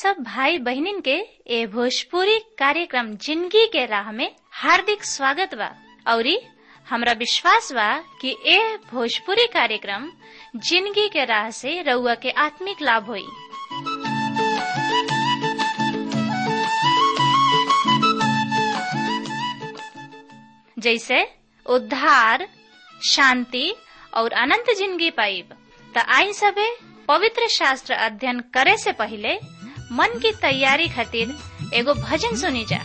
सब भाई बहनिन के ए भोजपुरी कार्यक्रम जिंदगी के राह में हार्दिक स्वागत बा औरी हमरा विश्वास बा कि ए भोजपुरी कार्यक्रम जिंदगी के राह से रउआ के आत्मिक लाभ होई जैसे उद्धार शांति और अनंत जिंदगी पाइब त आई सबे पवित्र शास्त्र अध्ययन करे से पहले मन की तैयारी खातिर एगो भजन सुनी जा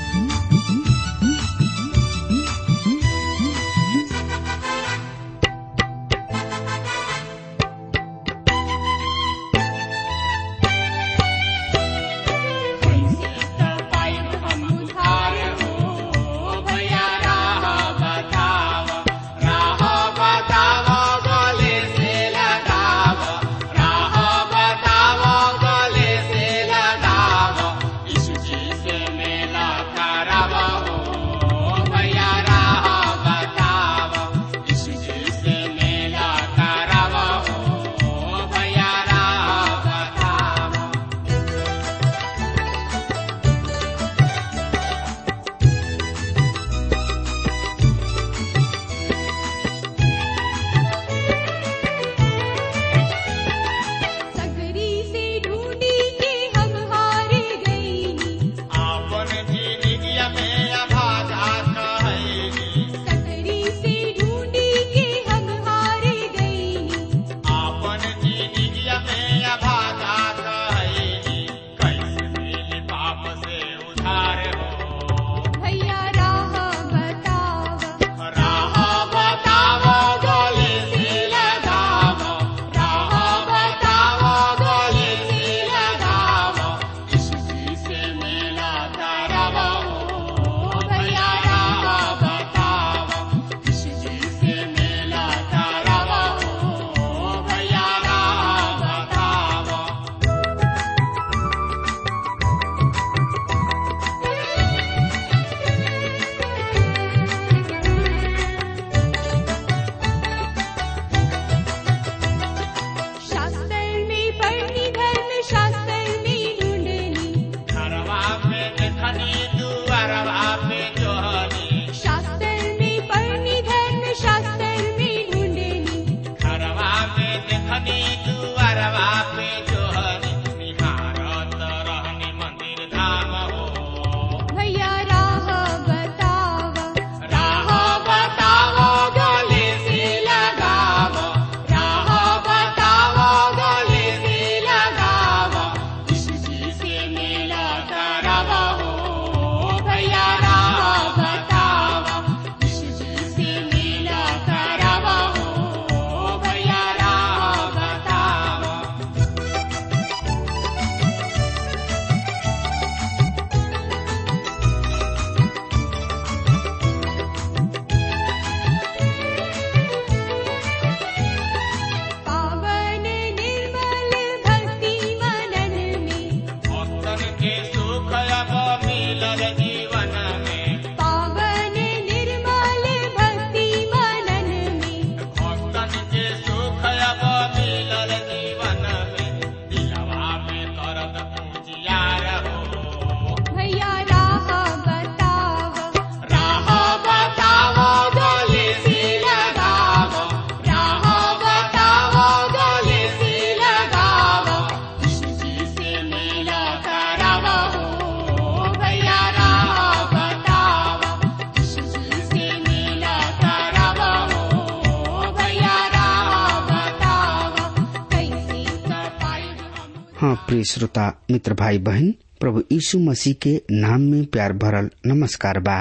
हाँ प्रिय श्रोता मित्र भाई बहन प्रभु यीशु मसीह के नाम में प्यार भरल नमस्कार बा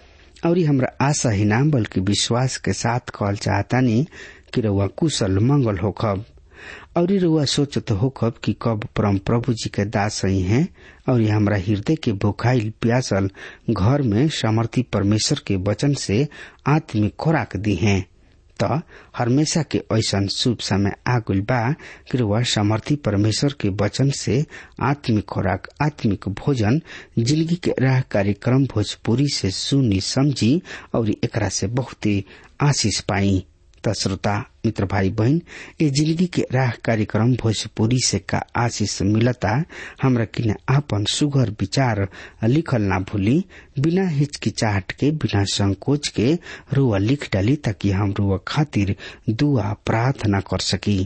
और हमरा आशा ही नाम बल्कि विश्वास के साथ कहल चाहतानी कि रउआ कुशल मंगल होखब और रउआ सोचत होखब कि कब परम प्रभु जी के दास सही हैं और हमरा हृदय के भुखाइल प्यासल घर में सामर्थी परमेश्वर के वचन से आत्मिक खुराक दी हैं त हमेशा के ऐसन शुभ समय आगुल बा कि वह समर्थी परमेश्वर के वचन से आत्मिक खुराक आत्मिक भोजन जिंदगी के राह कार्यक्रम भोजपुरी से सुनी समझी और एकरा से बहुत आशीष पाई त श्रोता मित्र भाई बहन ये जिंदगी के राह कार्यक्रम भोजपुरी से का आशीष मिलता हमरा किने आपन सुगर विचार लिखल ना भूली बिना हिचकिचाहट के बिना संकोच के रुआ लिख डाली ताकि हम रुआ खातिर दुआ प्रार्थना कर सकी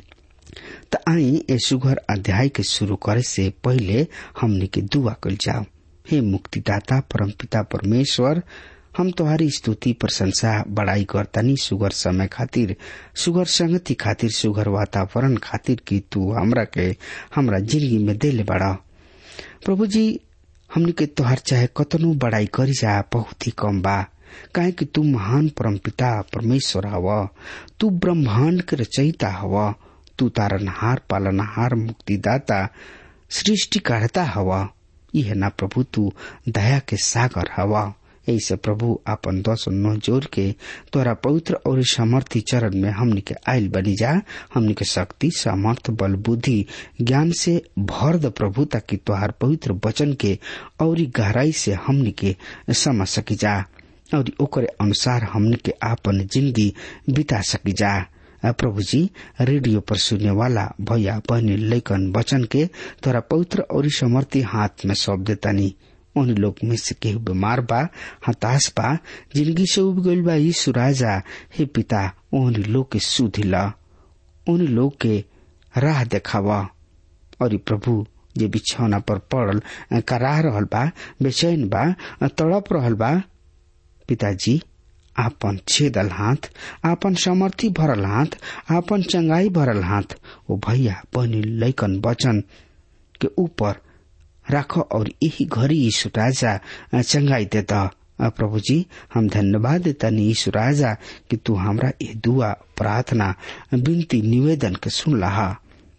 त आई ए सुगर अध्याय के शुरू करे से पहले हमने के दुआ कल जाओ हे मुक्तिदाता परमपिता परमेश्वर हम तुम्हारी स्तुति प्रशंसा बड़ाई करतानी सुगर समय खातिर सुगर संगति खातिर सुगर वातावरण खातिर कि तू हमरा के हमरा जिंदगी में देले बड़ा प्रभु जी हमने के तोहर चाहे कतनो बड़ाई करी जा बहुत ही कम बा काहे कि तू महान परमपिता परमेश्वर हव तू ब्रह्मांड के रचयिता हव तू तारनहार पालनहार मुक्तिदाता सृष्टिकर्ता हव यह ना प्रभु तू दया के सागर हवा ऐसे प्रभु आपन दस नौ जोर के तोरा पवित्र और समर्थी चरण में हमनी के आयल बनी जा हमनी के शक्ति सामर्थ बल बुद्धि ज्ञान से भर द प्रभु ताकि तोहार पवित्र वचन के और गहराई से हमनी के समझ सकी जा और ओकरे अनुसार हमनी के आपन जिंदगी बिता सकी जा प्रभु जी रेडियो पर सुनने वाला भैया बहनी लेकन वचन के तोरा पवित्र और समर्थी हाथ में सौंप देतानी उन लोग में से केहू बीमार बा हताश बा जिंदगी से उब गईल बा यीशु राजा हे पिता उन लोग के सुधि ला उन लोग के राह देखावा और प्रभु जे बिछौना पर पड़ल कराह रहल बा बेचैन बा तड़प रहल बा पिताजी आपन छेदल हाथ आपन समर्थी भरल हाथ आपन चंगाई भरल हाथ ओ भैया बहनी लैकन वचन के ऊपर राखो और यही घड़ी यीशु राजा चंगाई देता प्रभु जी हम धन्यवाद देता नी यीशु राजा कि तू हमरा ये दुआ प्रार्थना विनती निवेदन के सुन लहा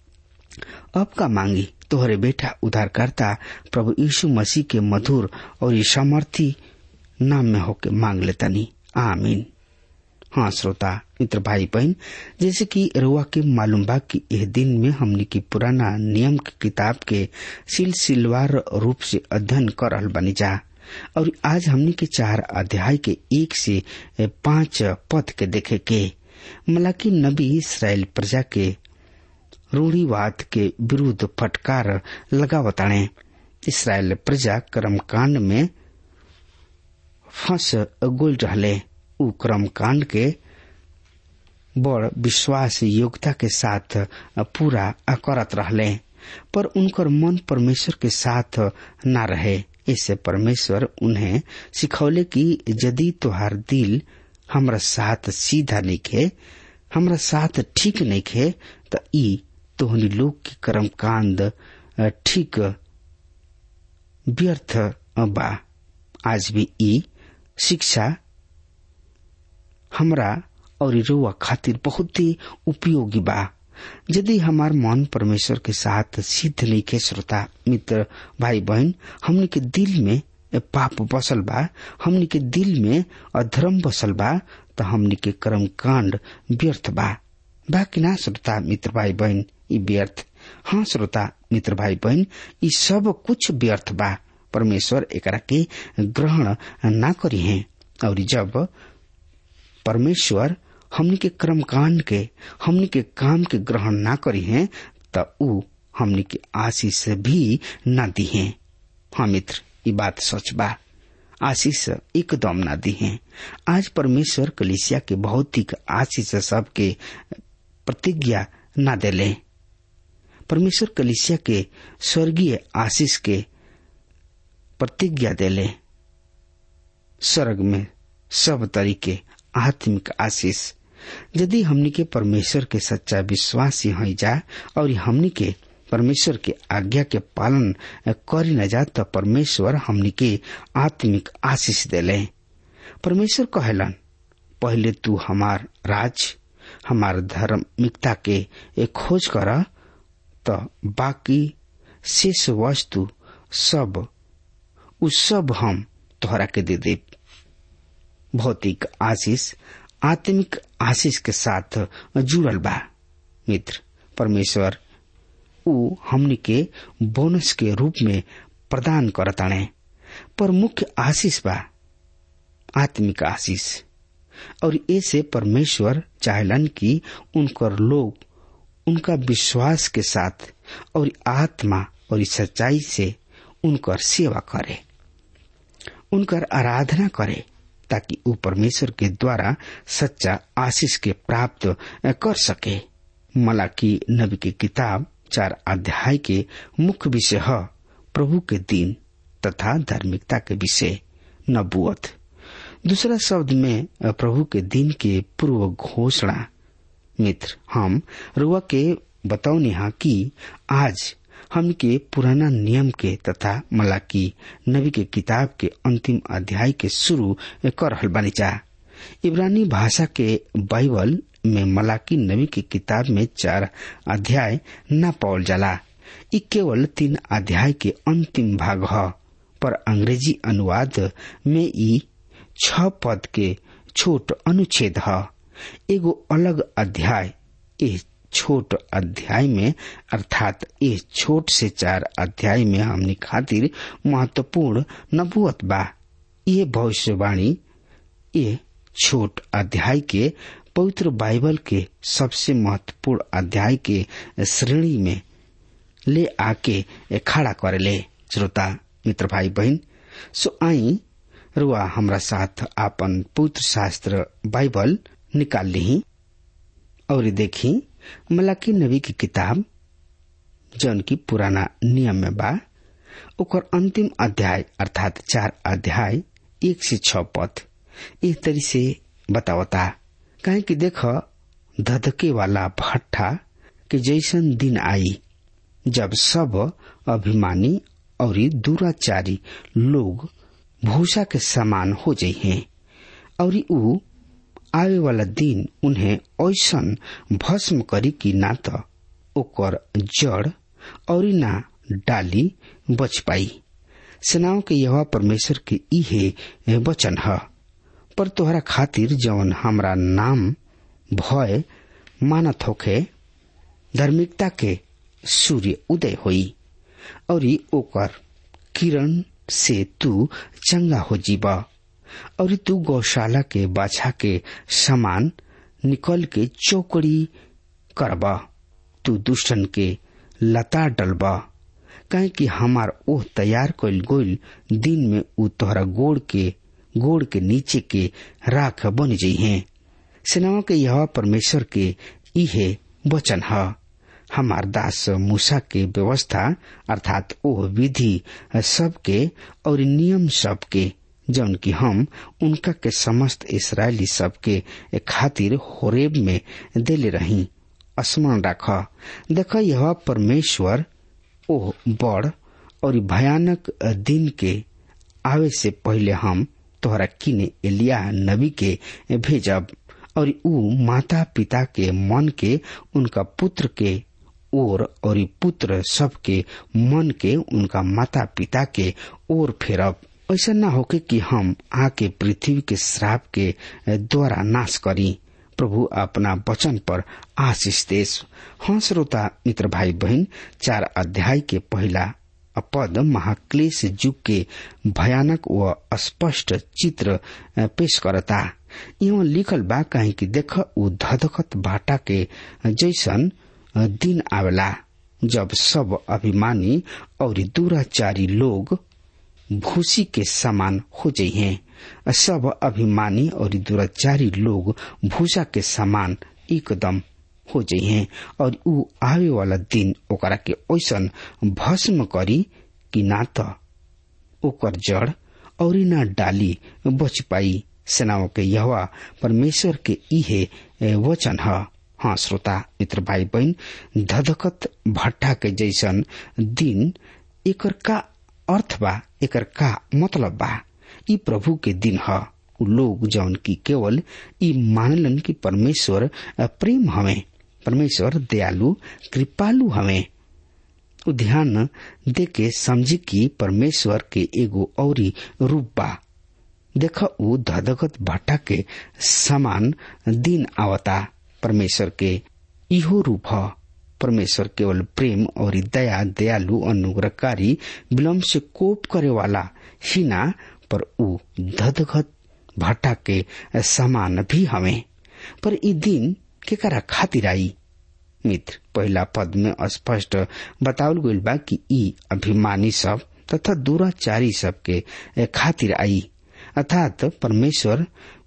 अब का मांगी तोहरे बेटा उधारकर्ता प्रभु यीशु मसीह के मधुर और ये सामर्थी नाम में होके मांग लेता नी आमीन हाँ श्रोता मित्र भाई बहन जैसे कि रुआ के मालूम बा कि यह दिन में हमने की पुराना नियम की किताब के सिलसिलवार रूप से अध्ययन कर रहल बनी जा और आज हमने के चार अध्याय के एक से पांच पद के देखे के मलाकी नबी इसराइल प्रजा के रूढ़ीवाद के विरुद्ध फटकार लगावताणे इसराइल प्रजा कर्मकांड में फंस गोल रहले उ क्रम कांड के बड़ विश्वास योग्यता के साथ पूरा करत रहले पर उनकर मन परमेश्वर के साथ न रहे इससे परमेश्वर उन्हें सिखौले कि यदि तुहार दिल हमरा साथ सीधा नहीं खे हमरा साथ ठीक नहीं खे तो ई तोहनी लोग की कर्म कांड ठीक व्यर्थ बा आज भी ई शिक्षा हमरा और रुआ खातिर बहुत ही उपयोगी बा यदि हमार मन परमेश्वर के साथ सिद्ध नहीं के श्रोता मित्र भाई बहन हमने के दिल में पाप बसल बा हमने के दिल में अधर्म बसल बा तो हमने के कर्म कांड व्यर्थ बा बा कि ना श्रोता मित्र भाई बहन ई व्यर्थ हाँ श्रोता मित्र भाई बहन ई सब कुछ व्यर्थ बा परमेश्वर एकरा के ग्रहण ना करी है और जब परमेश्वर हमने के कर्म कांड के हमने के काम के ग्रहण ना करी है त उ हमने के आशीष भी न दी है हाँ मित्र ये बात सच बा आशीष एकदम ना दी है आज परमेश्वर कलिसिया के भौतिक आशीष सबके प्रतिज्ञा न देले परमेश्वर कलिसिया के स्वर्गीय आशीष के प्रतिज्ञा देले स्वर्ग में सब तरीके आत्मिक आशीष यदि हमनी के परमेश्वर के सच्चा विश्वासी हो जा और हमनी के परमेश्वर के आज्ञा के पालन करी न जा तो परमेश्वर हमनी के आत्मिक आशीष देले परमेश्वर कहलन पहले तू हमार राज हमार धार्मिकता के एक खोज कर तो बाकी शेष वस्तु सब उ सब हम तोहरा के दे दे भौतिक आशीष आत्मिक आशीष के साथ जुड़ल बा मित्र परमेश्वर उ हमनी के बोनस के रूप में प्रदान करताणे पर मुख्य आशीष बा आत्मिक आशीष और ऐसे परमेश्वर चाहलन कि उनकर लोग उनका विश्वास के साथ और आत्मा और सच्चाई से उनकर सेवा करे उनकर आराधना करे ताकि वो परमेश्वर के द्वारा सच्चा आशीष के प्राप्त कर सके मलाकी नबी की किताब चार अध्याय के मुख्य विषय है प्रभु के दिन तथा धार्मिकता के विषय नबुअत दूसरा शब्द में प्रभु के दिन के पूर्व घोषणा मित्र हम रुआ के बतौनी हा कि आज हम के पुराना नियम के तथा मलाकी नबी के किताब के अंतिम अध्याय के शुरू कर रहल बानी जा इब्रानी भाषा के बाइबल में मलाकी नबी की किताब में चार अध्याय न पावल जाला ई केवल तीन अध्याय के अंतिम भाग ह पर अंग्रेजी अनुवाद में ई छ पद के छोट अनुच्छेद है एगो अलग अध्याय इस छोट अध्याय में अर्थात इस छोट से चार अध्याय में हमने खातिर महत्वपूर्ण नबुअत बा ये भविष्यवाणी ये छोट अध्याय के पवित्र बाइबल के सबसे महत्वपूर्ण अध्याय के श्रेणी में ले आके खड़ा करेले श्रोता मित्र भाई बहन सो आई रुआ हमरा साथ आपन पुत्र शास्त्र बाइबल निकाल ली और देखी मलाकी नबी की किताब जौन की पुराना नियम में बा ओकर अंतिम अध्याय अर्थात चार अध्याय एक से छ पद एक तरी से बतावता काहे कि देख धधके वाला भट्ठा के जैसन दिन आई जब सब अभिमानी और दुराचारी लोग भूसा के समान हो जाइ हैं और ऊ आवे वाला दिन उन्हें ऐसन भस्म करी कि ना तो ओकर जड़ और ना डाली बच पाई सेनाओं के यह परमेश्वर के इहे वचन है पर तोहरा खातिर जवन हमरा नाम भय मानत होखे धार्मिकता के सूर्य उदय होई और ओकर किरण से तू चंगा हो जीबा और तू गौशाला के बाछा के समान निकल के चौकड़ी करबा तू दुष्टन के लता डलबा कहे कि हमार ओह तैयार कल गोल दिन में उ तोहरा गोड़ के गोड़ के नीचे के राख बन जाइ हैं सेनाओं के यह परमेश्वर के इहे वचन है हमार दास मूसा के व्यवस्था अर्थात ओह विधि सबके और नियम सबके जौन की हम उनका के समस्त इसराइली सबके खातिर होरेब में देले रही स्मरण राख देख यह परमेश्वर ओह बड़ और भयानक दिन के आवे से पहले हम तोहरा किने एलिया नबी के भेजब और ऊ माता पिता के मन के उनका पुत्र के ओर और पुत्र सबके मन के उनका माता पिता के ओर फेरब ऐसा न होके कि हम आके पृथ्वी के श्राप के द्वारा नाश करी प्रभु अपना वचन पर आशीष देश हाँ श्रोता मित्र भाई बहन चार अध्याय के पहला पद महाक्लेश युग के भयानक व स्पष्ट चित्र पेश करता यहाँ लिखल बा कहीं कि देख उ धधकत भाटा के जैसन दिन आवेला जब सब अभिमानी और दुराचारी लोग भूसी के समान हो जाइ हैं सब अभिमानी और दुराचारी लोग भूसा के समान एकदम हो जाइ हैं और ऊ आवे वाला दिन ओकरा के ऐसन भस्म करी कि ना तो ओकर जड़ और ना डाली बच पाई सेनाओं के यहवा परमेश्वर के इहे वचन है हाँ श्रोता मित्र भाई बहन धधकत भट्टा के जैसन दिन एकर का अर्थ बा एकर का मतलब बा ई प्रभु के दिन ह उ लोग जौन की केवल ई मानलन कि परमेश्वर प्रेम हवे परमेश्वर दयालु कृपालु हवे उ ध्यान दे के समझी कि परमेश्वर के एगो औरी रूप बा देख उ धधगत भट्टा के समान दिन आवता परमेश्वर के इहो रूप ह परमेश्वर केवल प्रेम और दया दयालु अनुग्रहकारी विलम्ब से कोप करे वाला ही ना पर उ धधगत भट्टा के समान भी हमें पर ई दिन केकरा खातिर आई मित्र पहला पद में स्पष्ट बतावल गईल बा कि ई अभिमानी सब तथा दुराचारी सब के खातिर आई अर्थात परमेश्वर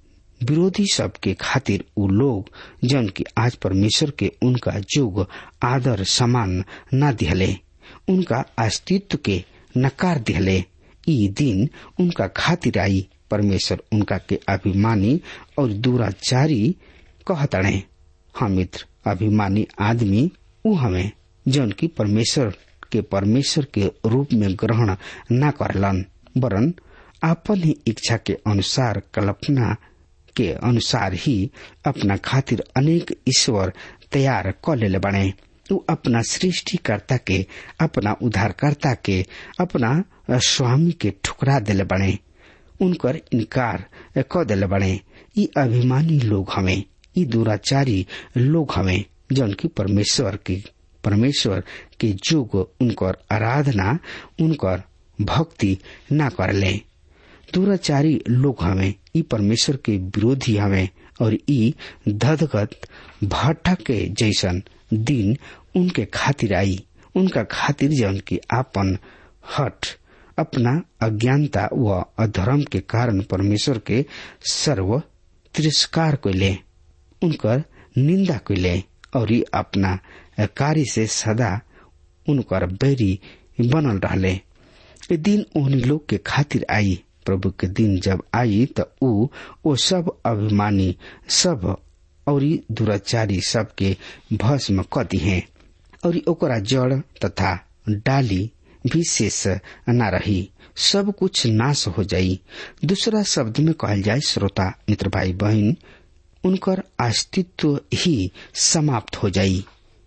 विरोधी सब के खातिर उ लोग जन की आज परमेश्वर के उनका जोग आदर सम्मान न दिहले उनका अस्तित्व के नकार दिहले ई दिन उनका खातिर आई परमेश्वर उनका के अभिमानी और दुराचारी कहतड़े हाँ मित्र अभिमानी आदमी उ हमें जौन की परमेश्वर के परमेश्वर के रूप में ग्रहण न करलन वरन आपन ही इच्छा के अनुसार कल्पना के अनुसार ही अपना खातिर अनेक ईश्वर तैयार कर ले बने उ अपना सृष्टिकर्ता के अपना उद्धारकर्ता के अपना स्वामी के ठुकरा दिले बने उनकर इनकार क दिले बने ई अभिमानी लोग हमें ई दुराचारी लोग हमें जौन की परमेश्वर की परमेश्वर के जुग उनकर आराधना उनकर भक्ति न करले दुराचारी लोग हमें ई परमेश्वर के विरोधी हमें और ई धदगत भट्टा के जैसन दिन उनके खातिर आई उनका खातिर जौन की आपन हट अपना अज्ञानता व अधर्म के कारण परमेश्वर के सर्व तिरस्कार को ले उनकर निंदा को ले और ये अपना कार्य से सदा उनकर बैरी बनल रहले ये दिन उन्हीं लोग के खातिर आई प्रभु के दिन जब आई तो ऊ वो सब अभिमानी सब और दुराचारी सब के भस्म क दिहे और ओकरा जड़ तथा डाली भी शेष न रही सब कुछ नाश हो जाई दूसरा शब्द में कहल जाए श्रोता मित्र भाई बहन उनकर अस्तित्व ही समाप्त हो जाई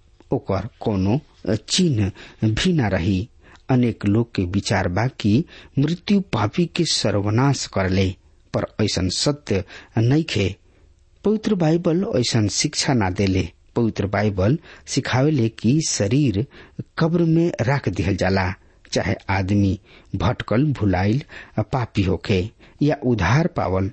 ओकर कोनो चिन्ह भी न रही अनेक लोग के विचार बा कि मृत्यु पापी के सर्वनाश कर ले पर ऐसा सत्य नहीं खे पवित्र बाइबल ऐसा शिक्षा ना देले पवित्र बाइबल सिखावेले कि शरीर कब्र में रख दिहल जाला चाहे आदमी भटकल भुलाइल पापी होके या उधार पावल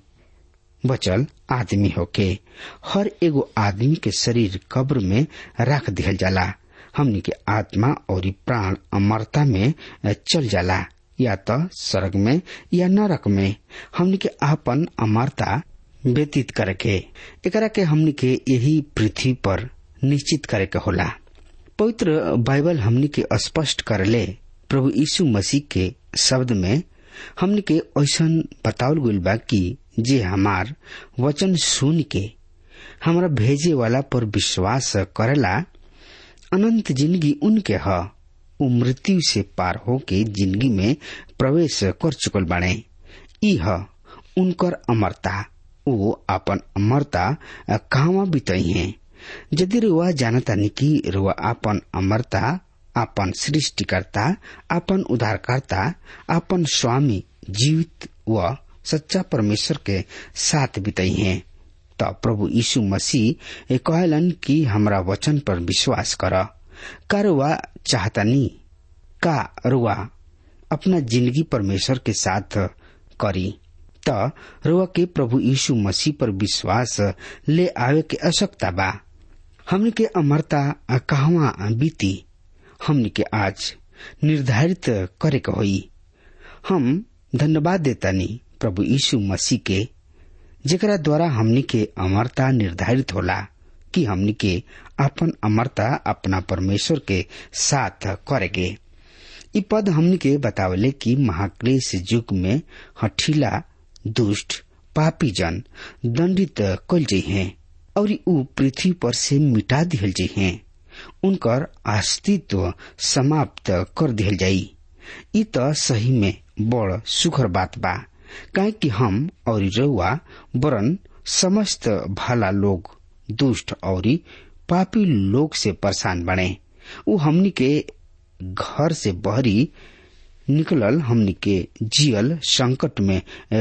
बचल आदमी होके हर एगो आदमी के शरीर कब्र में रख दिहल जाला हमनी के आत्मा और प्राण अमरता में चल जाला या तो स्वर्ग में या नरक में हमनी के आपन अमरता व्यतीत करके एकरा के हमनी के यही पृथ्वी पर निश्चित करे के होला पवित्र बाइबल हमनी के स्पष्ट करले प्रभु यीशु मसीह के शब्द में हमनी के ऐसा बतावल गईल बा कि जे हमार वचन सुन के हमारा भेजे वाला पर विश्वास करेला अनंत जिंदगी उनके ह उ मृत्यु से पार होके जिंदगी में प्रवेश कर चुकल बाड़े ई ह उनकर अमरता वो अपन अमरता कहवा बितई है यदि रुआ जानता नहीं कि रुआ अपन अमरता आपन सृष्टिकर्ता आपन उद्धारकर्ता आपन स्वामी जीवित व सच्चा परमेश्वर के साथ बितई हैं तो प्रभु यीशु मसीह कहलन कि हमरा वचन पर विश्वास कर का रुआ चाहता नहीं का रुआ अपना जिंदगी परमेश्वर के साथ करी त रुआ के प्रभु यीशु मसीह पर विश्वास ले आवे के आवश्यकता बा हमने के अमरता कहवा बीती हमने के आज निर्धारित करे के होई हम धन्यवाद देतानी प्रभु यीशु मसीह के जेकरा द्वारा हमनी के अमरता निर्धारित होला कि हमनी के अपन अमरता अपना परमेश्वर के साथ करेगे इ पद हमनी के बतावले कि महाक्लेश युग में हठीला दुष्ट पापी जन दंडित कल जाइ हैं और उ पृथ्वी पर से मिटा दिहल जाइ हैं उनकर अस्तित्व समाप्त कर दिहल जाई इ त सही में बड़ सुखर बात बा काहे कि हम और रउआ वरन समस्त भला लोग दुष्ट और पापी लोग से परेशान बने उ हमनी के घर से बहरी निकलल हमनी के जियल संकट में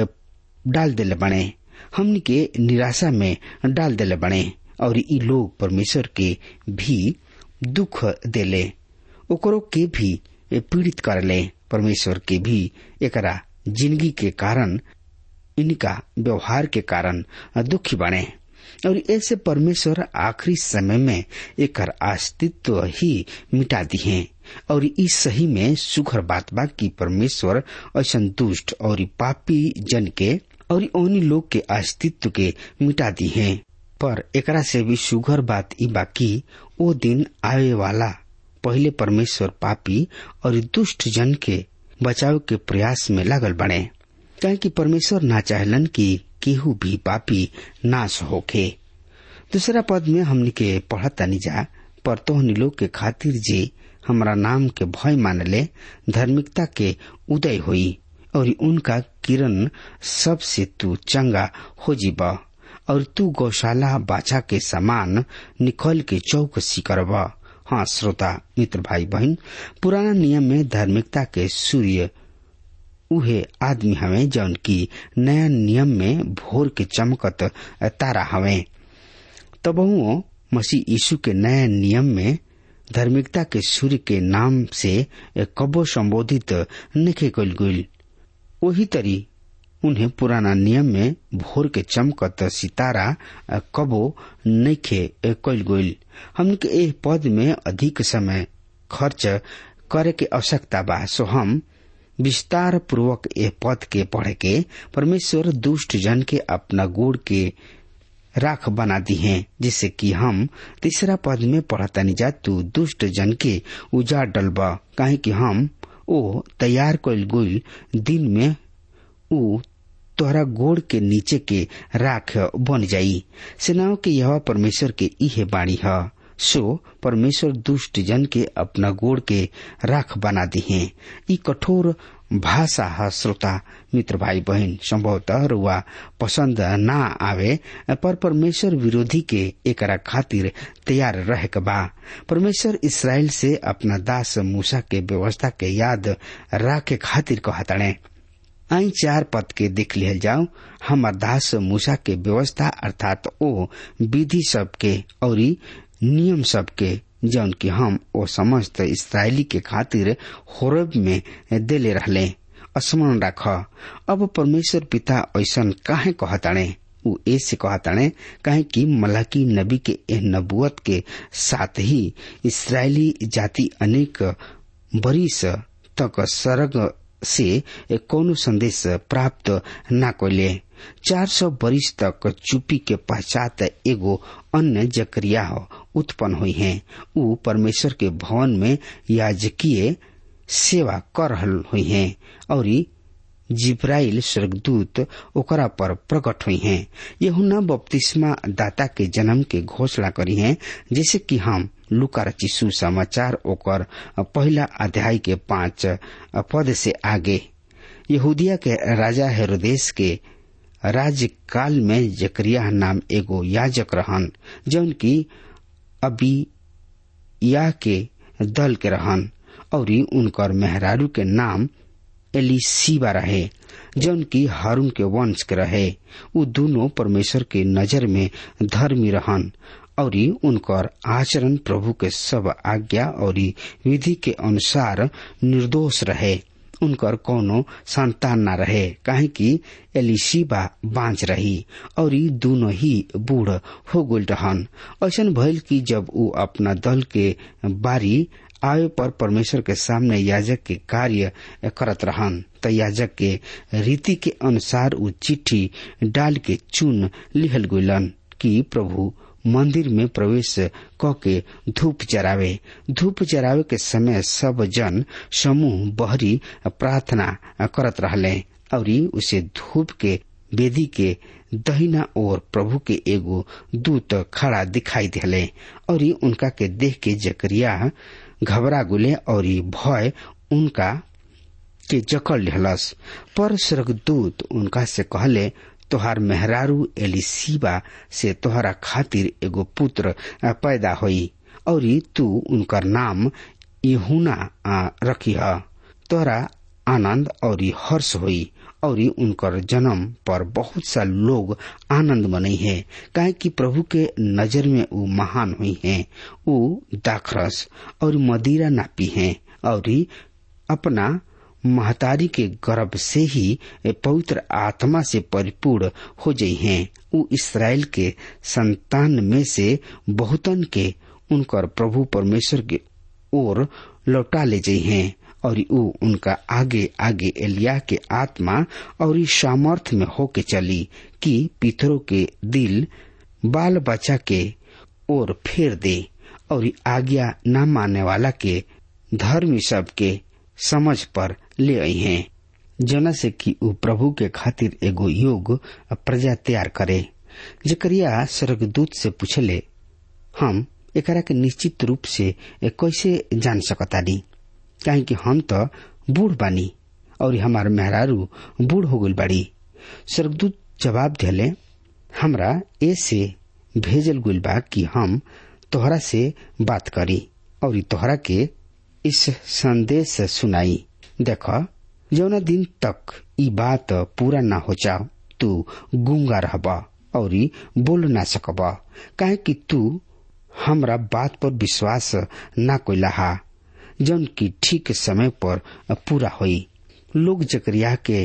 डाल देले बने हमनी के निराशा में डाल देले बने और ई लोग परमेश्वर के भी दुख देले ओकरो के भी पीड़ित करले परमेश्वर के भी एकरा जिंदगी के कारण इनका व्यवहार के कारण दुखी बने और ऐसे परमेश्वर आखिरी समय में एक अस्तित्व ही मिटा दी है और इस सही में सुखर बात बा कि परमेश्वर ऐसा दुष्ट और पापी जन के और उन लोग के अस्तित्व के मिटा दी है पर एकरा से भी सुघर बात ई बाकी वो दिन आवे वाला पहले परमेश्वर पापी और दुष्ट जन के बचाव के प्रयास में लागल बने क्या कि परमेश्वर ना चाहलन कि केहू भी पापी नाश होखे दूसरा पद में हमने के पढ़ता जा पर तोहनी लोग के खातिर जे हमारा नाम के भय मानले धार्मिकता के उदय हुई और उनका किरण सबसे तू चंगा हो जीब और तू गौशाला बाछा के समान निकल के चौकसी करब हाँ श्रोता मित्र भाई बहन पुराना नियम में धार्मिकता के सूर्य उहे आदमी हवे जौन की नया नियम में भोर के चमकत तारा हवे तबहुओ मसीह यीशु के नया नियम में धार्मिकता के सूर्य के नाम से कबो संबोधित निखे कल गईल वही तरी उन्हें पुराना नियम में भोर के चमकत सितारा कबो नखे कल गईल हमके एह पद में अधिक समय खर्च करे के आवश्यकता बा सो हम विस्तार पूर्वक एह पद के पढ़ के परमेश्वर दुष्ट जन के अपना गोड़ के राख बना दी है जिससे कि हम तीसरा पद में पढ़तानी जा तू दुष्ट जन के उजाड़ डलबा काहे कि हम ओ तैयार कल गोल दिन में ऊ तोहरा गोड़ के नीचे के राख बन जाई सेनाओं के यह परमेश्वर के इहे बाणी है सो परमेश्वर दुष्ट जन के अपना गोड़ के राख बना दी है ई कठोर भाषा है श्रोता मित्र भाई बहन संभवतः रुआ पसंद ना आवे पर परमेश्वर विरोधी के एकरा खातिर तैयार रह बा परमेश्वर इसराइल से अपना दास मूसा के व्यवस्था के याद राखे खातिर कहतड़े आई चार पद के देख लिहल जाओ हमार दास मूसा के व्यवस्था अर्थात ओ विधि सबके और नियम सबके जौन की हम ओ समस्त इसराइली के खातिर होरब में देले रहले स्मरण राख अब परमेश्वर पिता ऐसा काहे कहताणे उ ऐसे कहताणे काहे कि मलाकी नबी के एह नबुअत के साथ ही इसराइली जाति अनेक बरिस तक सरग से कोनो संदेश प्राप्त न कैले चार सौ बरिस तक चुपी के पश्चात एगो अन्य जकरिया उत्पन्न हुई है उ परमेश्वर के भवन में याजकीय सेवा कर रहल हुई है और जिब्राइल स्वर्गदूत ओकरा पर प्रकट हुई हैं यहुना बपतिस्मा दाता के जन्म के घोषणा करी हैं जैसे कि हम लुका रचिसु समाचार ओकर पहला अध्याय के पांच पद से आगे यहूदिया के राजा हेरोदेश के राज्यकाल में जकरिया नाम एगो याजक रहन जौन की अभी या के दल के रहन और उनकर मेहरारू के नाम एलिसीबा रहे जौन की हारून के वंश के रहे उ दोनों परमेश्वर के नजर में धर्मी रहन और उनकर आचरण प्रभु के सब आज्ञा और विधि के अनुसार निर्दोष रहे उनकर कोनो संतान न रहे काहे कि एलिशिबा बांझ रही और दोनों ही बूढ़ हो गल रहन ऐसा भइल कि जब उ अपना दल के बारी आवे पर परमेश्वर के सामने याजक के कार्य करत रहन त याजक के रीति के अनुसार उ चिट्ठी डाल के चुन लिहल गुलन कि प्रभु मंदिर में प्रवेश क के धूप जरावे धूप जरावे के समय सब जन समूह बहरी प्रार्थना करत रहले और उसे धूप के वेदी के दहिना ओर प्रभु के एगो दूत खड़ा दिखाई दिले और उनका के देख के जकरिया घबरा गुले और भय उनका के जकड़ लेहलस पर स्वर्गदूत उनका से कहले तोहार मेहरारू एलिसीबा से तोहरा खातिर एगो पुत्र पैदा होई और तू उनकर नाम यहुना रखी है तोहरा आनंद और हर्ष होई और उनकर जन्म पर बहुत सा लोग आनंद मनई है काहे कि प्रभु के नजर में वो महान हुई है वो दाखरस और मदिरा नापी है और अपना महतारी के गर्भ से ही पवित्र आत्मा से परिपूर्ण हो जाइ हैं उ इसराइल के संतान में से बहुतन के उनकर प्रभु परमेश्वर के ओर लौटा ले जाइ हैं और उ उनका आगे आगे एलिया के आत्मा और इस सामर्थ में होके चली कि पितरों के दिल बाल बच्चा के ओर फेर दे और आज्ञा न मानने वाला के धर्मी सब के समझ पर ले आई हैं जना से कि उ प्रभु के खातिर एगो योग प्रजा तैयार करे जकरिया स्वर्गदूत से पूछले हम एकरा के निश्चित रूप से कैसे जान सकतानी काहे कि हम तो बूढ़ बानी और हमार मेहरारू बूढ़ हो गई बाड़ी स्वर्गदूत जवाब दिले हमरा ऐसे भेजल गुल बा कि हम तोहरा से बात करी और तोहरा के इस संदेश सुनाई देख जौना दिन तक ई बात पूरा ना हो जाओ तू गुंगा रहब और बोल ना सकब काहे कि तू हमरा बात पर विश्वास ना कोइला जौन की ठीक समय पर पूरा होई लोग जकरिया के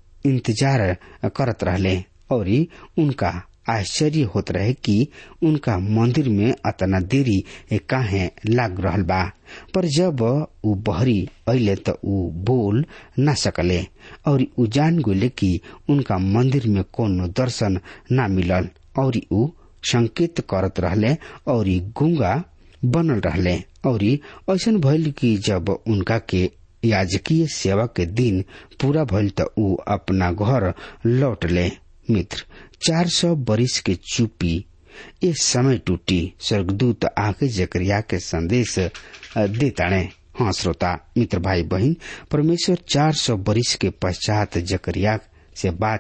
इंतजार करत रहले और उनका आश्चर्य होत रहे कि उनका मंदिर में अतना देरी काहे लाग रहल बा पर जब उ बहरी अले त उ बोल ना सकले और उ जान गले कि उनका मंदिर में कोनो दर्शन ना मिलल और उ संकेत करत रहले और गुंगा बनल रहले और ऐसन भइल कि जब उनका के याजकीय सेवा के दिन पूरा भइल त उ अपना घर लौट ले मित्र चार सौ बरिस के चुपी इस समय टूटी स्वर्गदूत आके जकरिया के संदेश देताणे हाँ श्रोता मित्र भाई बहन परमेश्वर चार सौ बरिस के पश्चात जकरिया से बात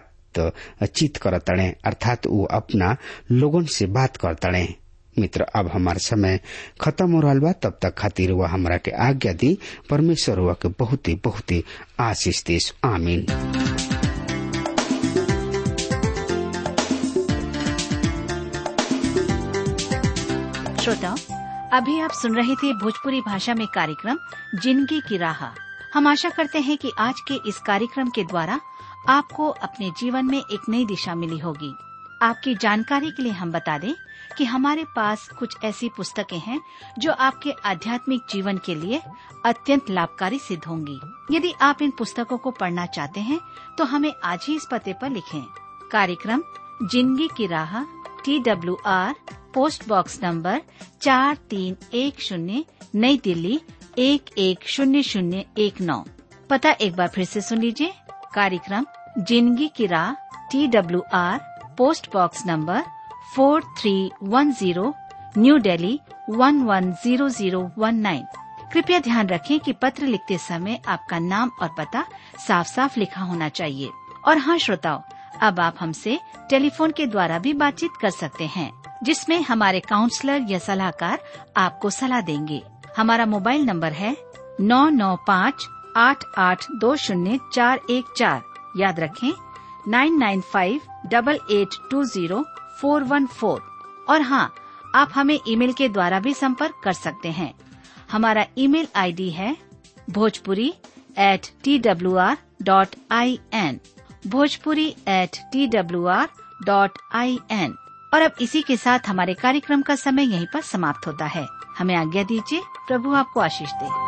चित करतणे अर्थात वो अपना लोगन से बात करतणे मित्र अब हमार समय खत्म हो रहा बा तब तक खातिर वह हमरा के आज्ञा दी परमेश्वर हुआ के बहुत ही बहुत ही आशीष देश आमीन श्रोताओं अभी आप सुन रहे थे भोजपुरी भाषा में कार्यक्रम जिंदगी की राह हम आशा करते हैं कि आज के इस कार्यक्रम के द्वारा आपको अपने जीवन में एक नई दिशा मिली होगी आपकी जानकारी के लिए हम बता दें कि हमारे पास कुछ ऐसी पुस्तकें हैं जो आपके आध्यात्मिक जीवन के लिए अत्यंत लाभकारी सिद्ध होंगी यदि आप इन पुस्तकों को पढ़ना चाहते हैं तो हमें आज ही इस पते पर लिखें कार्यक्रम जिंदगी की राह T W R post box number चार तीन एक शून्य नई दिल्ली एक एक शून्य शून्य एक नौ पता एक बार फिर से सुन लीजिए कार्यक्रम जिंदगी की राह T W R post box number four three one zero New Delhi one one zero zero one nine कृपया ध्यान रखें कि पत्र लिखते समय आपका नाम और पता साफ साफ लिखा होना चाहिए और हाँ श्रोताओं अब आप हमसे टेलीफोन के द्वारा भी बातचीत कर सकते हैं जिसमें हमारे काउंसलर या सलाहकार आपको सलाह देंगे हमारा मोबाइल नंबर है नौ नौ पाँच आठ आठ दो शून्य चार एक चार याद रखें nine nine five double eight two zero four one four और हाँ आप हमें ईमेल के द्वारा भी संपर्क कर सकते हैं हमारा ईमेल आईडी है Bhojpuri at T W R dot I N Bhojpuri at T W R dot I N और अब इसी के साथ हमारे कार्यक्रम का समय यहीं पर समाप्त होता है हमें आज्ञा दीजिए प्रभु आपको आशीष दे